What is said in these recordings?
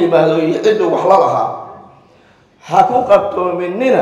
yimaado iyo ciddu wax la lahaa ha ku qabtoominina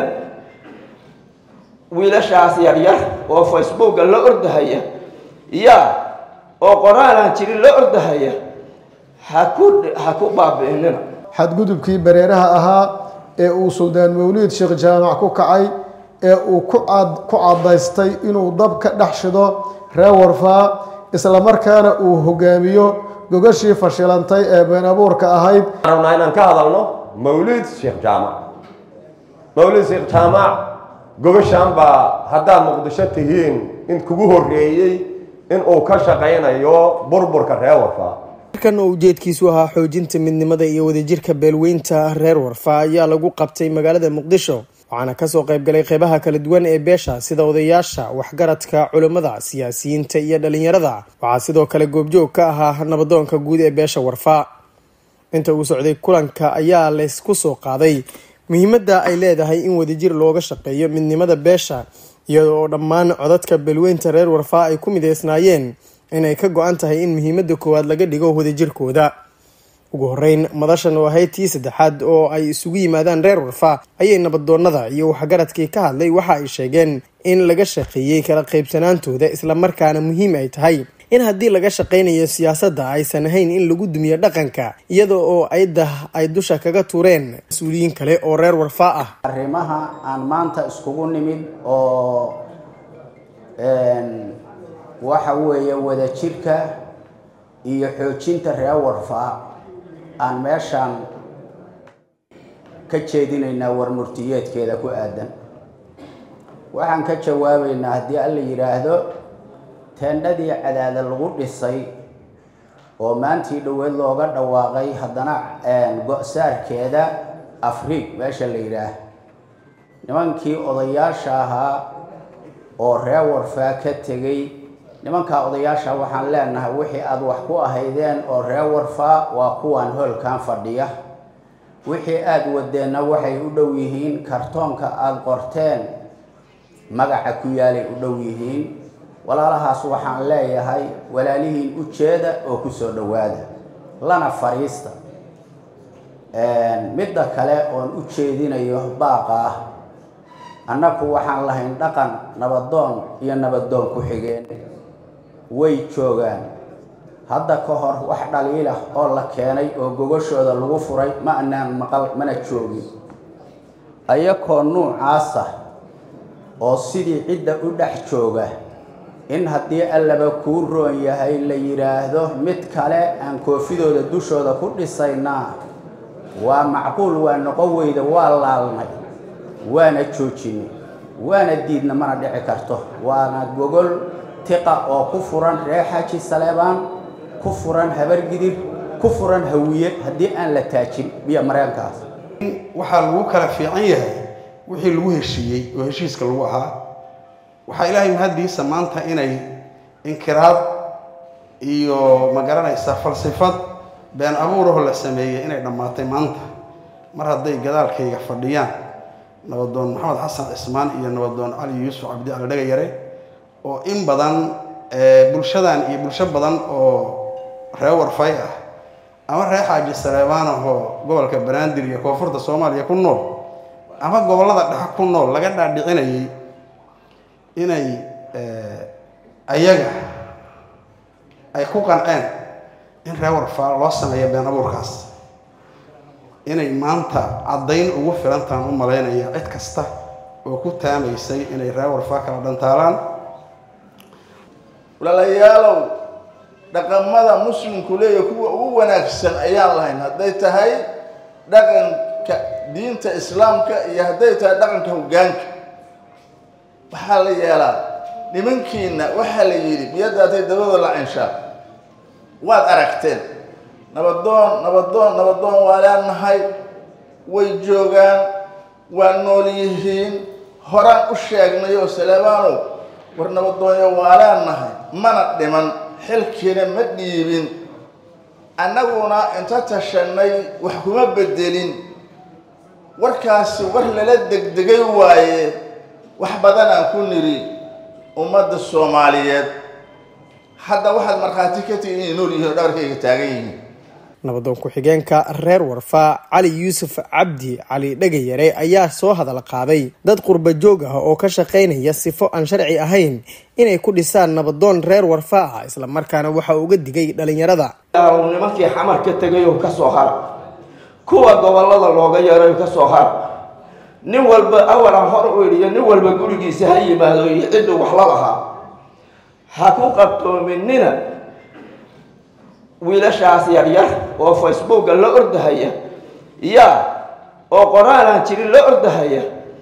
wiilashaas yaryar oo facebooka la ordahaya yaa oo qoraal aan jirin la ordahaya ha ku ha ku baabi'inina xadgudubkii bareeraha ahaa ee uu suldaan mawliid sheekh jaamac ku kacay ee uu ku cad ku caddaystay inuu dab ka dhex shido reer warfaa islamarkaana uu hogaamiyo gogashii fashilantay ee been abuurka ahayd rabnaa inaan ka hadalno mawliid sheekh jaamac mawliid sheekh jaamac gogashan baa haddaad muqdisho tihiin in kugu horreeyey in uu ka shaqaynayo burburka reer warfaa markan oo ujeedkiisu ahaa xoojinta midnimada iyo wadajirka beelweynta reer warfa ayaa lagu qabtay magaalada muqdisho waxaana kasoo qaybgalay qeybaha kala duwan ee beesha sida odayaasha waxgaradka culimmada siyaasiyiinta iyo dhalinyarada waxaa sidoo kale goobjoog ka ahaa nabadoonka guud ee beesha warfa inta uu socday kulanka ayaa laysku soo qaaday muhiimadda ay leedahay in wadajir looga shaqeeyo midnimada beesha iyada oo dhammaan codadka beelweynta reer warfa ay ku mideysnaayeen inay ka go-an tahay in muhiimada koowaad laga dhigo wadajirkooda ugu horeyn madashan oo ahayd tii saddexaad oo ay isugu yimaadaan reer warfa ayay nabadoonada iyo waxgaradkii ka hadlay waxa ay sheegeen in laga shaqeeyey kala qaybsanaantooda islamarkaana muhiim ay tahay in haddii laga shaqaynayo siyaasadda aysan ahayn in lagu dumiyo dhaqanka iyada oo aydah ay dusha kaga tuureen mas-uuliyiin kale oo reer warfa ah arrimaha aan maanta iskugu nimid oo waxa weeye wadajirka iyo xoojinta reer warfaa aan meeshaan ka jeedinaynaa warmurtiyeedkeeda ku aadan waxaan ka jawaabaynaa haddii alla yidhaahdo teendhadii cadaada lagu dhisay oo maantii dhoweed looga dhawaaqay haddana go-saarkeeda afriig meesha la yidhaah nimankii odayaasha ahaa oo reer warfaa ka tegay nimankaa odayaasha waxaan leenahay wixii aada wax ku ahaydeen oo reer warfaa waa kuwaan hoolkan fadhiya wixii aada wadeenna waxay u dhow yihiin kartoonka aada qorteen magaca ku yaalay u dhow yihiin walaalahaas waxaan leeyahay walaalihiin ujeeda oo kusoo dhowaada lana fariista midda kale oon u jeedinayo baaqa ah annaku waxaan lahayn dhaqan nabadoon iyo nabadoon ku xigeen way joogaan hadda ka hor wax dhaliilah oo la keenay oo gogashooda lagu furay ma anaan maqal mana joogin ayakoo nuucaasa oo sidii cidda u dhex jooga in haddii allaba kuu roon yahay la yidhaahdo mid kale aan koofidooda dushooda ku dhisaynaa waa macquul waa noqon weyda waa laalnay waana joojinay waana diidna mana dhici karto waana gogol tiqa oo ku furan reer xaaji saleebaan ku furan habargidir ku furan hawiye haddii aan la taajin biyo mareenkaas waxaa lagu kala fiican yahay wixii lagu heshiiyey oo heshiiska lagu ahaa waxaa ilaahay mahaddiisa maanta inay inkiraad iyo ma garanaysa falsifad been abuuraho la sameeyey inay dhammaatay maanta mar hadday gadaalkayga fadhiyaan nabadoon maxamed xasan cismaan iyo nabadoon cali yuusuf cabdi cali dhagayare oo in badan bulshadan iyo bulsho badan oo reer warfay ah ama reer xaaji saleebaan ahoo gobolka banaadir iyo koonfurta soomaaliya ku nool ama gobollada dhexe ku nool laga dhaadhicinayay inay ayaga ay ku qanceen in reer warfaa loo sameeyo been abuurkaas inay maanta caddayn ugu filantaan u malaynaya cid kasta oo ku taamaysay inay reer warfaa kala dhantaalaan walaalayaalow dhaqamada muslimku leeya kuwa ugu wanaagsan ayaan lahayn hadday tahay dhaqanka diinta islaamka iyo hadday tahay dhaqanka hoggaanka waxaa la yeelaa nimankiina waxaa la yidhi biyadaatay dabadoo la cinshaa waad aragteen nabadoon nabadoon nabadoon waa leenahay way joogaan waa nool yihiin horaan u sheegnay oo saleebaanow war nabadoonyo waa leenahay mana dhiman xilkiina ma dhiibin annaguna inta tashanay wax kuma bedelin warkaasi war lala degdegay waaye wax badanaan ku nidhi ummadda soomaaliyeed hadda waxaad markhaati ka tihi inay nool yihiin oo dhabarkayga taagan yihiin nabadoon ku-xigeenka reer warfa cali yuusuf cabdi cali dhegayare ayaa soo hadal qaaday dad qurba joog ah oo ka shaqaynaya sifo aan sharci ahayn inay ku dhisaan nabadoon reer warfa ah islamarkaana waxa uga digay dhalinyarada nimankii xamar ka tegay oo kasoo hara kuwa gobolada looga yeeray kasoo hara nin walba awalan hor u idhiyo nin walba gurigiisa ha yimaado iyo cidduu wax la lahaa ha ku qabtoominina wiilashaas yaryar oo facebooka la ordahaya ya oo qoraal aan jirin la ordahaya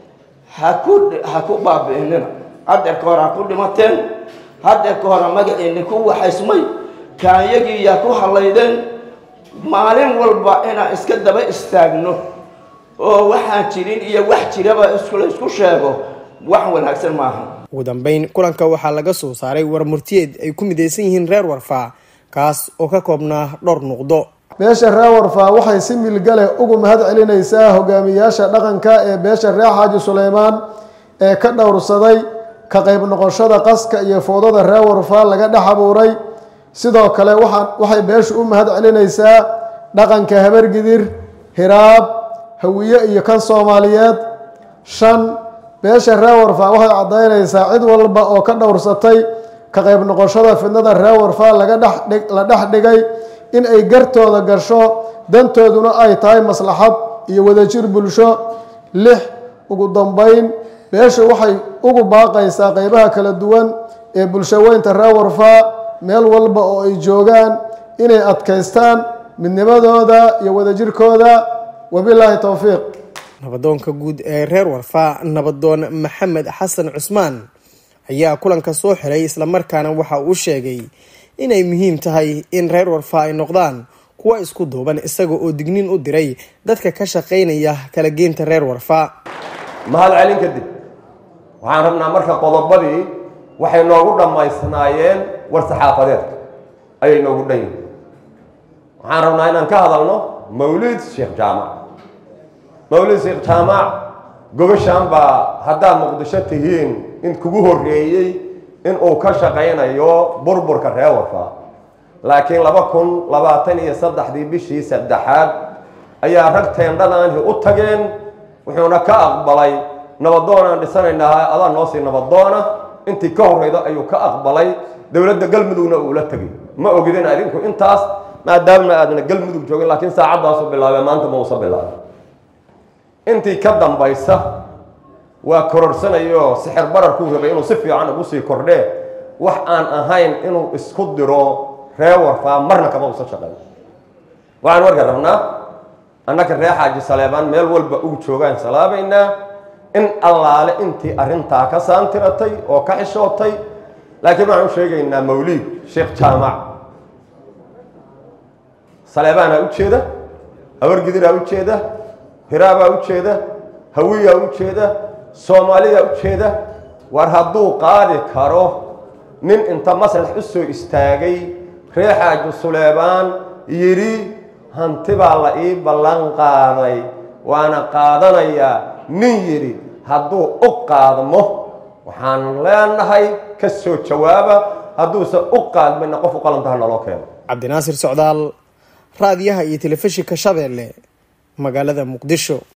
ha ku ha ku baabi'inina hadeerka hore ha ku dhimateen hadeerka hore magaciini ku waxaysmay kaanyagii yaa ku halaydeen maalin walba inaan iska daba istaagno oo waxaan jirin iyo wax jiraba iskula isku sheego wax wanaagsan maaha ugu dambeyn kulanka waxaa laga soo saaray war murtiyeed ay ku midaysan yihiin reer warfa kaas oo ka koobnaa dhowr nuqdo beesha reer warfa waxay si milgale ugu mahad celinaysaa hogaamiyaasha dhaqanka ee beesha reer xaaji suleymaan ee ka dhowrsaday ka qayb noqoshada qaska iyo foodada reer warfa laga dhex abuuray sidoo kale waxaa waxay beeshu u mahad celinaysaa dhaqanka habargidir hiraab hawiye iyo kan soomaaliyeed shan beesha reer warfa waxay caddaynaysaa cid walba oo ka dhowrsatay ka qayb noqoshada fidnada reer warfa laga dhex la dhex dhigay in ay gartooda gasho dantooduna ay tahay maslaxad iyo wadajir bulsho lix ugu dambeyn beeshu waxay ugu baaqaysaa qeybaha kala duwan ee bulshaweynta reer warfa meel walba oo ay joogaan inay adkaystaan midnimadooda iyo wadajirkooda wabilaahi towfiiq nabadoonka guud ee reer warfa nabadoon maxamed xasan cusmaan ayaa kulanka soo xiray islamarkaana waxa uu sheegay inay muhiim tahay in reer warfa ay noqdaan kuwa isku duuban isaga oo digniin u diray dadka ka shaqaynaya kala geynta reer warfa mahad celin kadib waxaan rabnaa marka qodobadii waxay noogu dhammaysnaayeen war saxaafadeedka ayay noogu dhan yihin waxaan rabnaa inaan ka hadalno mawlid sheekh jaamac mawlid sheekh jaamac gobashaan baa haddaad muqdisho tihiin in kugu horreeyey in uu ka shaqaynayo burburka reer warfa laakiin laba kun labaatan iyo saddexdii bishii saddexaad ayaa rag teendhadaanhi u tageen wuxuuna ka aqbalay nabadoonaan dhisanaynaa adaa noo sii nabadoona intii ka horreyda ayuu ka aqbalay dowladda galmudugna uula tegay ma ogidin adinku intaas maadaamna aadna galmudug joogin laakiin saacadaasu bilaabee maanta ma uusa bilaabay intii ka dambaysa waa kororhsanayo sixir bararkuu rabay inuu si fiican ugu sii kordhee wax aan ahayn inuu isku diro ree warfaa marna kama usa shaqeyn waxaan marka rabnaa annaka ree xaaji saleebaan meel walba ugu joogaan salaabaynaa in allaale intii arrintaa ka saantiratay oo ka xishootay laakiin waxaan u sheegaynaa mawliid sheekh jaamac saleebaanaa u jeeda habargidiraa u jeeda hiraabaa u jeeda hawiyaa u jeeda soomaaliyaa u jeeda war hadduu qaadi karo nin inta maslax u soo istaagay ree xaaji suleebaan yidhi hanti baa la ii ballan qaaday waana qaadanayaa nin yidhi hadduu u qaadmo waxaan leenahay ka soo jawaaba hadduuse u qaadmayna qof u qalantaha naloo keeno cabdinaasir socdaal raadiyaha iyo telefishinka shabeelle magaalada muqdisho